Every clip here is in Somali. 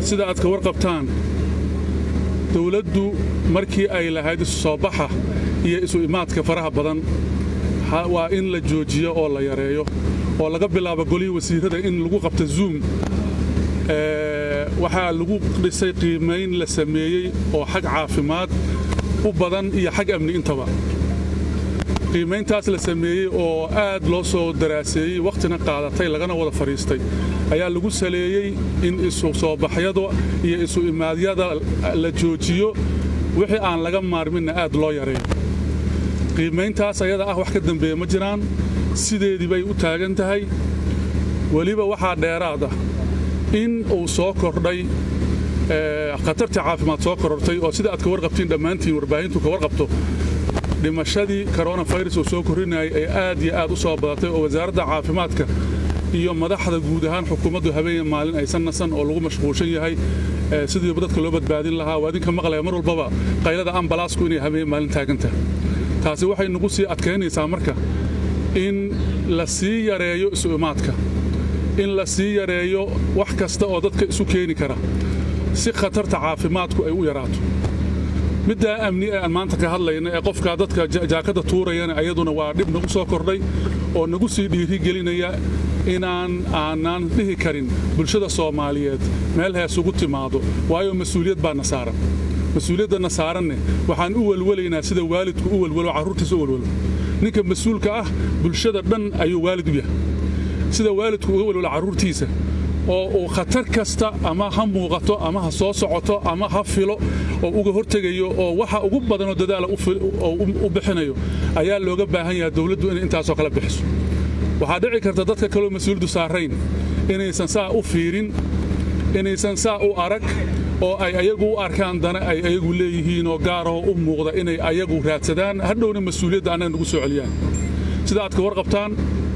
sida aad ka warqabtaan dowladdu markii ay lahayd isu soo baxa iyo isu imaadka faraha badan waa in la joojiyo oo la yareeyo oo laga bilaabo golihii wasiirrada in lagu qabto zoom waxaa lagu dhisay qiimayn la sameeyey oo xag caafimaad u badan iyo xag amni intaba qiimayntaas la sameeyey oo aad loo soo daraaseeyey wakhtina qaadatay lagana wada fadhiistay ayaa lagu saleeyey in isu soo baxyada iyo isu imaadyada la joojiyo wixii aan laga maarminna aad loo yareeyo qiimayntaas ayada ah wax ka dambeeya ma jiraan sideedii bay u taagan tahay weliba waxaa dheeraad ah in uu soo kordhay khatartii caafimaad soo korortay oo sida aad ka warqabtiin dhammaantiin warbaahintu ka warqabto dhimashadii koronafirus uu soo korrinayay ay aad iyo aad u soo badatay oo wasaaradda caafimaadka iyo madaxda guud ahaan xukuumaddu habeen maalin aysan nasan oo lagu mashquulshan yahay sidiiba dadka loo badbaadin lahaa waa idinka maqlaya mar walbaba qaylada ambalaasku inay habeen maalin taagantahay taasi waxay nagu sii adkaynaysaa marka in la sii yareeyo isu imaadka in la sii yareeyo wax kasta oo dadka isu keeni kara si khatarta caafimaadku ay u yaraato middaa amni ee aan maanta ka hadlayna ee qofkaa dadka jaakadda tuurayana ayaduna waa dhib nagu soo kordhay oo nagu sii dhiirigelinaya inaan aanaan dhihi karin bulshada soomaaliyeed meel hees ugu timaado waayo mas-uuliyad baa na saaran mas-uuliyaddanna saaranne waxaan u welwelaynaa sida waalidku u welwelo carruurtiisa u welwelo ninka mas-uulka ah bulshada dhan ayuu waalid u yahay sida waalidku uga welwelo carruurtiisa oo uu khatar kasta ama ha muuqato ama ha soo socoto ama ha filo oo uga hortegayo oo waxa ugu badanoo dadaala u bixinayo ayaa looga baahan yahay dowladdu inay intaasoo kale bixiso waxaa dhici karta dadka kaloo mas-uuliyaddu saarayn inaysan saa u fiirin inaysan saa u arag oo ay ayagu u arkaan dana ay ayagu leeyihiin oo gaaroo u muuqda inay ayagu raadsadaan hadhowna mas-uuliyadda annaga nagu soo celiyaan sida aad ka warqabtaan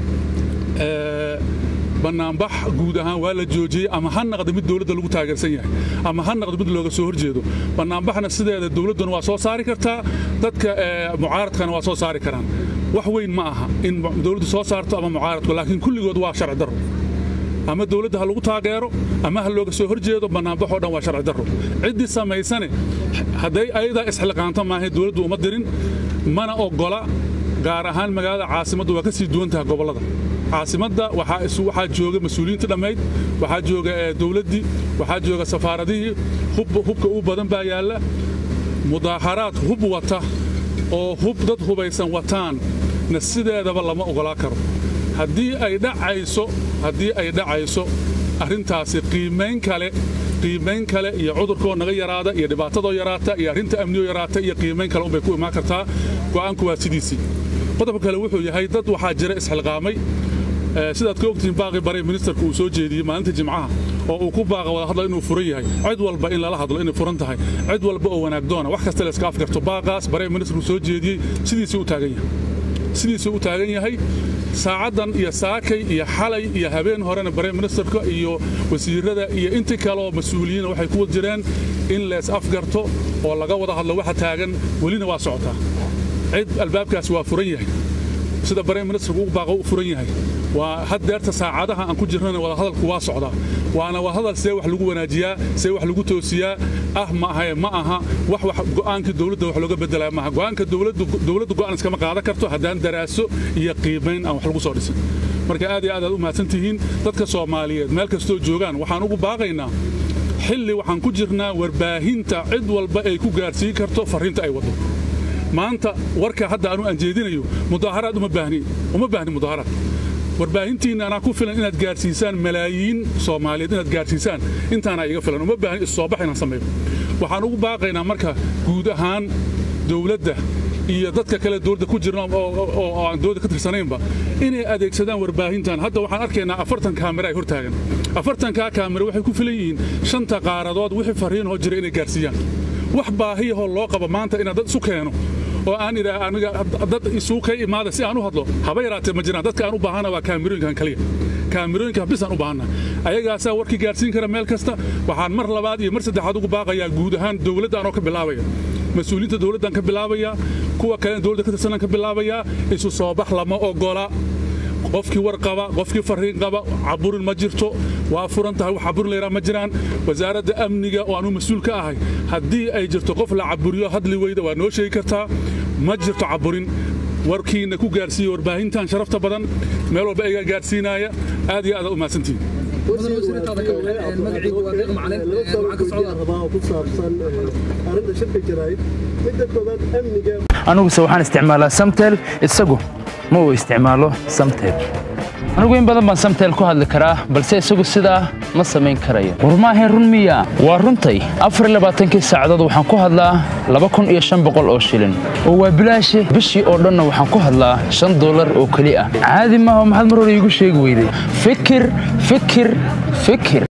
bannaanbax guud ahaan waa la joojiyey ama ha naqda mid dowladda lagu taageersan yahay ama ha naqda mid looga soo horjeedo bannaanbaxna sideeda dowladduna waa soo saari kartaa dadka mucaaradkana waa soo saari karaan wax weyn ma aha in dowladdu soo saarto ama mucaaradku laakiin kulligood waa sharci darro ama dowladda ha lagu taageero ama ha looga soo horjeedo bannaanbaxoo dhan waa sharci darro ciddii samaysane hadday ayadaa isxilqaanto maahay dowladdu uma dirin mana oggola gaar ahaan magaalada caasimaddu waa ka sii duwan tahay gobollada caasimadda waxaa jooga mas-uuliyiinta dhammayd waxaa jooga dowladdii waxaa jooga safaaradihii hubka u badan baa yaalla mudaaharaad hub wata oo hub dad hubaysan wataan na sideedaba lama oggolaa karo haddii ay dhacayso haddii ay dhacayso arrintaasi qiimayn kale qiimayn kale iyo cudurkoo naga yaraada iyo dhibaatadoo yaraata iyo arrinta amniyoo yaraata iyo qiimayn kale unbay ku imaan kartaa go'aanku waa sidiisii qodobka kale wuxuu yahay dad waxaa jira isxilqaamay sidaad ka ogtihiin baaqii bare ministerku uu soo jeediyey maalinta jimcaha oo uu ku baaqa wada hadlo inuu furan yahay cid walba in lala hadlo inay furan tahay cid walba oo wanaagdoona wax kasta layska afgarto baaqaas bare ministerku soo jeediyey sidiisii u taagan yahay sidiisii u taagan yahay saacaddan iyo saakay iyo xalay iyo habeen horena bare ministerka iyo wasiirada iyo intii kaleoo mas-uuliyiina waxay ku jireen in lees afgarto oo laga wada hadlo waxa taagan welina waa socotaa cid albaabkaas waa furan yahay sida bare ministerku u baaqa u furan yahay waa haddeerta saacadaha aan ku jirnana wadahadalku waa socdaa waana wadahadal see wax lagu wanaajiyaa see wax lagu toosiyaa ah maahae ma aha wax wax go'aankii dowladda wax looga bedelaya maaha go'aanka dowladdu go'aan iskama qaadan karto haddaan daraaso iyo qiimayn aan wax lagu soo dhisin marka aad iyo aad aad u mahadsan tihiin dadka soomaaliyeed meel kastoo joogaan waxaan ugu baaqaynaa xilli waxaan ku jirnaa warbaahinta cid walba ay ku gaarsiin karto farriinta ay waddo maanta warka hadda aanu aan jeedinayo mudaaharaad uma baahni uma baahni mudaaharaad warbaahintiinna anaa ku filan inaad gaarsiisaan malaayiin soomaaliyeed inaad gaarsiisaan intaana iga filan uma baahni issoobax inaan sameeyo waxaan ugu baaqaynaa marka guud ahaan dowladda iyo dadka kale dowladda ku jirna oo aan dowladda ka tirsanaynba inay adeegsadaan warbaahintan hadda waxaan arkaynaa afartan kaamira ay hortaagan afartankaa kaamira waxay ku filan yihiin shanta qaaradood wixii farriinoo jira inay gaarsiiyaan wax baahiyahoo loo qabo maanta inaad dad isu keeno oo aan idhaa aniga dad isuu ka imaada si aan u hadlo haba yaraatee ma jiraan dadka aan u baahana waa kaamirooyinkan kaliya kaamirooyinka bisaan u baahana ayagaasaa warkii gaarsiin kara meel kasta waxaan mar labaad iyo mar saddexaad ugu baaqayaa guud ahaan dowladda anoo ka bilaabaya mas-uuliyiinta dowladdan ka bilaabayaa kuwa kalena dowladda ka tirsanaan ka bilaabayaa isu soo bax lama ogola qofkii war qaba qofkii fariin qaba caburin ma jirto waa furan tahay wax caburin layraa ma jiraan wasaaradda amniga oo anuu mas-uul ka ahay haddii ay jirto qof la caburiyo hadli weyda waa noo sheegi kartaa ma jirto caburin warkiina ku gaarsiiya warbaahintan sharafta badan meel walba iga gaarsiinaya aad iyo aad u mahadsantihin aniguse waxaan isticmaalaa samtel isagu ma uu isticmaalo samtel anigu in badan baan samtel ku hadli karaa balse isagu sidaa ma samayn karayo war maahayn run miya waa runtay afarlabaaatankii saacadood waxaan ku hadlaa laba kun iyo shan boqol oo shilin oo waa bilaashe bishii oo dhanna waxaan ku hadlaa shan dollar oo keli ah caadi maaha maxaad mar hore iigu sheegi weyday fikir fikir fikir